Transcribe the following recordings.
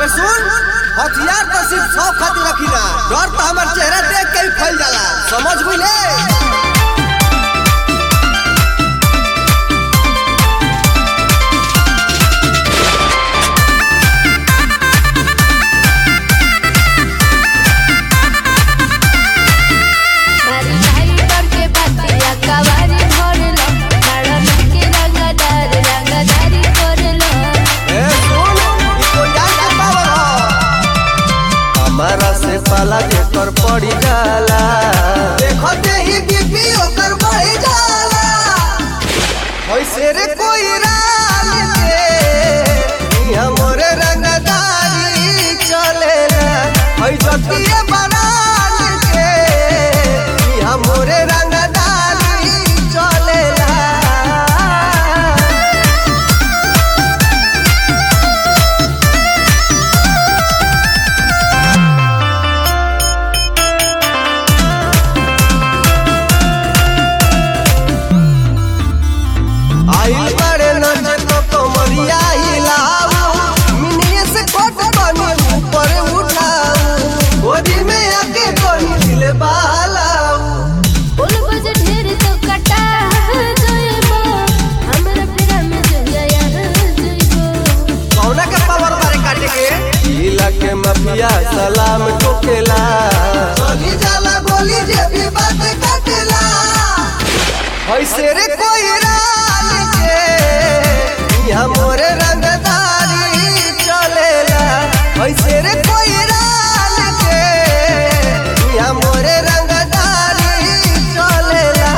अबे सुन हथियार तो सिर्फ सौ खातिर रखीला डर तो हमार चेहरा देख के ही फैल जाला समझ बुझले मारी भाई करके बतिया कवारी भरलो बड़ा के रंगदार रंगदारी करलो ए सुन ई कोई यार के पावर हो हमारा से पाला जेकर पड़ी जाला देखते ही बीपी ओकर बढ़ जाला वैसे रे कोई राल के ई हमरे रंगदारी चलेला हई जतिए बनाल के ई हमरे रंगदारी चलेला आइल बड़े नजर तो कमरिया हिलाऊ मिनिए से कोट बनी ऊपर उठाऊ गोदी में आके कोनी दिल बहलाऊ बोल बज ढेर तो कटा जइबो हमरा पिरा में जया जइबो कौना के पावर मारे काटे के इला के माफिया सलाम ठोकेला चली जाला गोली जे भी बात काटेला ऐसे रे कोई राल के यहाँ मोरे रंगदारी चलेला ऐसे रे कोई राल के यहाँ मोरे रंगदारी चलेला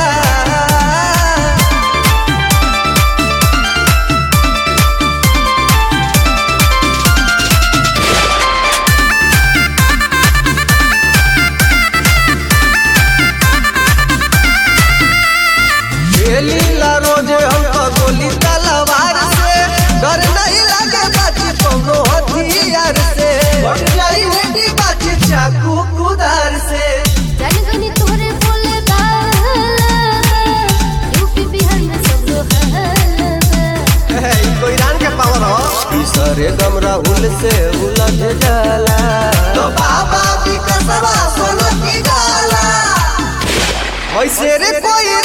खेलीला रोजे हमको गोली तलवार से डर नहीं लगे बाजी कोनो हथियार से बढ़ जाई बेटी बाजी चाकू कुदार से जान गनी तोरे बोले बाला यूपी बिहार में सब हल्ला ई कोई रान के पावर हो ई सरे गम राहुल से उलझ जाला तो बाबा भी कसवा सोना की जाला वैसे रे कोई